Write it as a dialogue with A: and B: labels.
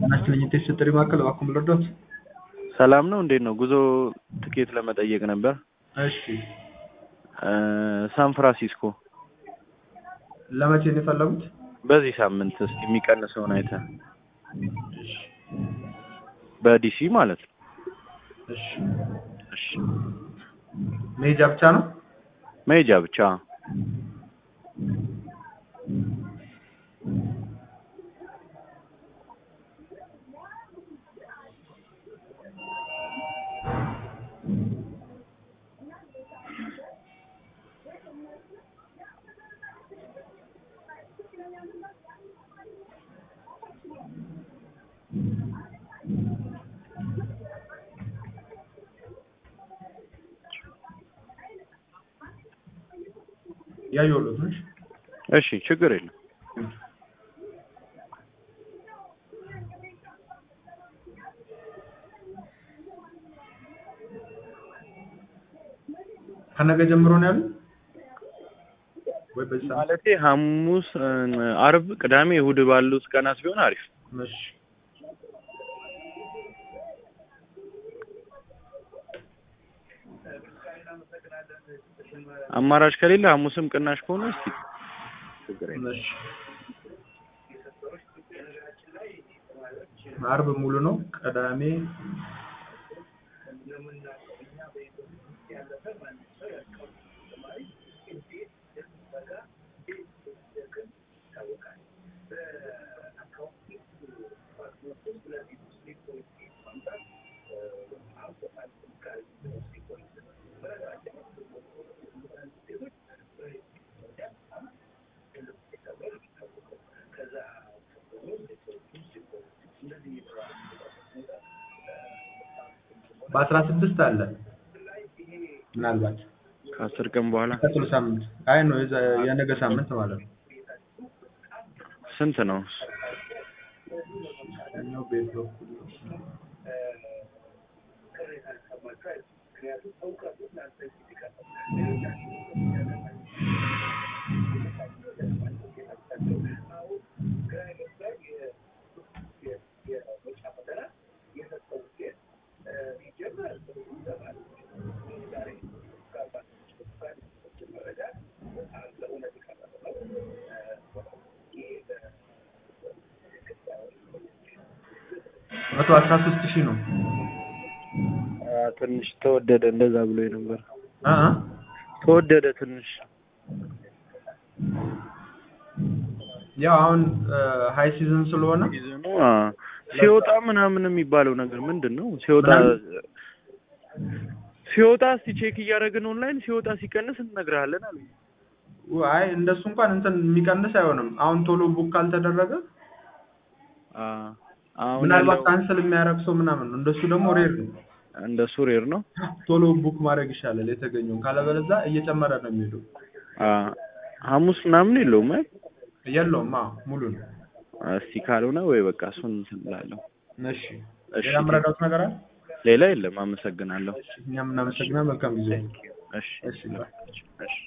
A: ጤናችን የቴስት ጥሪ ማዕከል እባክዎ ልርዳዎት?
B: ሰላም ነው እንዴት ነው? ጉዞ ትኬት ለመጠየቅ ነበር።
A: እሺ
B: ሳን ፍራንሲስኮ
A: ለመቼ ነው የፈለጉት?
B: በዚህ ሳምንት እስኪ የሚቀንሰውን አይተህ በዲሲ ማለት ነው።
A: እሺ
B: እሺ
A: መሄጃ ብቻ ነው?
B: መሄጃ ብቻ
A: ያየሁሎት ነው። እሺ
B: እሺ ችግር የለም።
A: ከነገ ጀምሮ ነው ያሉት ወይ በዚህ ሰዓት?
B: ማለቴ ሐሙስ፣ አርብ፣ ቅዳሜ፣ እሁድ ባሉት ቀናት ቢሆን አሪፍ።
A: እሺ
B: አማራጭ ከሌለ ሐሙስም ቅናሽ ከሆነ እስኪ ችግር የለም።
A: እሺ አርብ ሙሉ ነው። ቅዳሜ በአስራ ስድስት አለ ምናልባት
B: ከአስር ቀን በኋላ
A: ቀጥሎ ሳምንት አይ ነው የዛ- የነገ ሳምንት ማለት ነው።
B: ስንት ነው?
A: ያኛው ቤት በኩል ነው። መቶ አስራ ሶስት ሺህ ነው።
B: አ፣ ትንሽ ተወደደ እንደዛ ብሎ ነበር።
A: አ አ
B: ተወደደ ትንሽ
A: ያው አሁን ሃይ ሲዝን ስለሆነ
B: ሲዝኑ አ፣ ሲወጣ ምናምን የሚባለው ነገር ምንድን ነው? ሲወጣ ሲወጣ እስቲ ቼክ እያደረግን ኦንላይን ሲወጣ ሲቀንስ እንነግርሃለን አሉ።
A: አይ እንደሱ እንኳን እንትን የሚቀንስ አይሆንም። አሁን ቶሎ ቡክ ካልተደረገ
B: አ፣ አሁን
A: ምናልባት
B: ያለው
A: ካንስል የሚያደርግ ሰው ምናምን ነው። እንደሱ ደግሞ ሬር ነው።
B: እንደሱ ሬር ነው።
A: ቶሎ ቡክ ማድረግ ይሻላል የተገኘውን። ካለበለዚያ እየጨመረ ነው የሚሄደው።
B: አ፣ ሐሙስ ምናምን የለውም አይ
A: የለውም። አዎ ሙሉ ነው።
B: እስቲ ካልሆነ ወይ በቃ እሱን እንትን እላለሁ።
A: እሺ
B: እሺ
A: ሌላ የምረዳዎት ነገር አለ?
B: ሌላ የለም። አመሰግናለሁ።
A: እኛም እናመሰግናለን። መልካም ጊዜ።
B: እሺ
A: እሺ ባይ።
B: እሺ